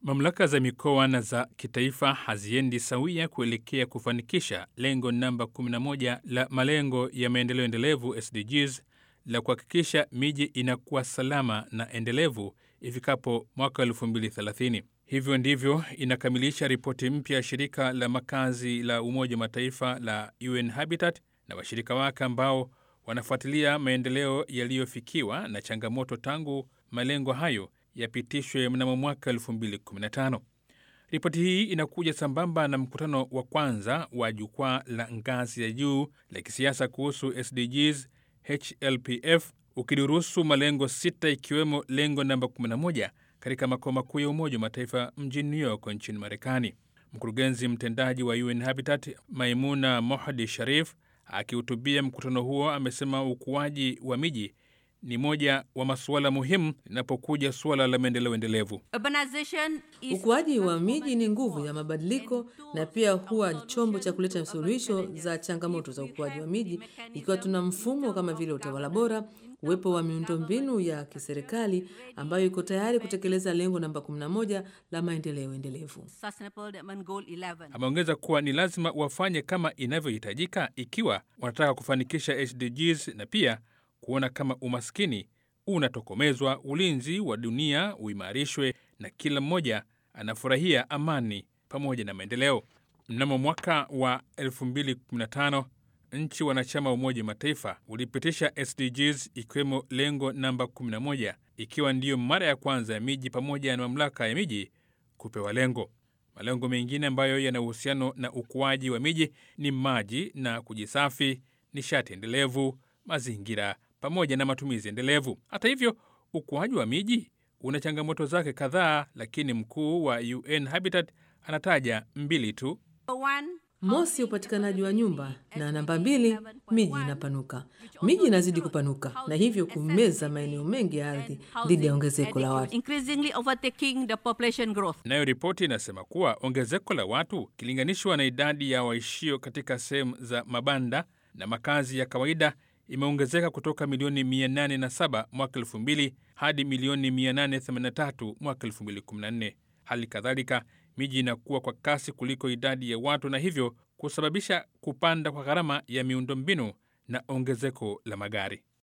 Mamlaka za mikoa na za kitaifa haziendi sawia kuelekea kufanikisha lengo namba 11 la malengo ya maendeleo endelevu SDGs la kuhakikisha miji inakuwa salama na endelevu ifikapo mwaka 2030. Hivyo ndivyo inakamilisha ripoti mpya ya shirika la makazi la Umoja wa Mataifa la UN Habitat na washirika wake ambao wanafuatilia maendeleo yaliyofikiwa na changamoto tangu malengo hayo yapitishwe mnamo mwaka 2015. Ripoti hii inakuja sambamba na mkutano wa kwanza wa jukwaa la ngazi ya juu la kisiasa kuhusu SDGs HLPF ukidurusu malengo sita ikiwemo lengo namba 11 katika makao makuu ya Umoja wa Mataifa mjini New York nchini Marekani. Mkurugenzi mtendaji wa UN Habitat Maimuna Mohdi Sharif akihutubia mkutano huo amesema ukuaji wa miji ni moja wa masuala muhimu linapokuja suala la maendeleo endelevu. Ukuaji wa miji ni nguvu ya mabadiliko na pia huwa chombo cha kuleta suluhisho za changamoto za ukuaji wa miji, ikiwa tuna mfumo kama vile utawala bora, uwepo wa miundombinu ya kiserikali ambayo iko tayari kutekeleza lengo namba 11 la maendeleo endelevu. Ameongeza kuwa ni lazima wafanye kama inavyohitajika ikiwa wanataka kufanikisha SDGs na pia kuona kama umaskini unatokomezwa, ulinzi wa dunia uimarishwe na kila mmoja anafurahia amani pamoja na maendeleo. Mnamo mwaka wa 2015 nchi wanachama wa Umoja wa Mataifa ulipitisha SDGs ikiwemo lengo namba 11 ikiwa ndiyo mara ya kwanza ya miji pamoja na mamlaka ya miji kupewa lengo. Malengo mengine ambayo yana uhusiano na ukuaji wa miji ni maji na kujisafi, nishati endelevu, mazingira pamoja na matumizi endelevu. Hata hivyo, ukuaji wa miji una changamoto zake kadhaa, lakini mkuu wa UN Habitat anataja mbili tu. Mosi, upatikanaji wa nyumba, na namba mbili, miji inapanuka. Miji inazidi kupanuka na hivyo kumeza maeneo mengi ya ardhi dhidi ya ongezeko la watu. Nayo ripoti inasema kuwa ongezeko la watu ikilinganishwa na idadi ya waishio katika sehemu za mabanda na makazi ya kawaida imeongezeka kutoka milioni 807 mwaka 2000 hadi milioni 883 mwaka 2014. Hali kadhalika miji inakuwa kwa kasi kuliko idadi ya watu na hivyo kusababisha kupanda kwa gharama ya miundombinu na ongezeko la magari.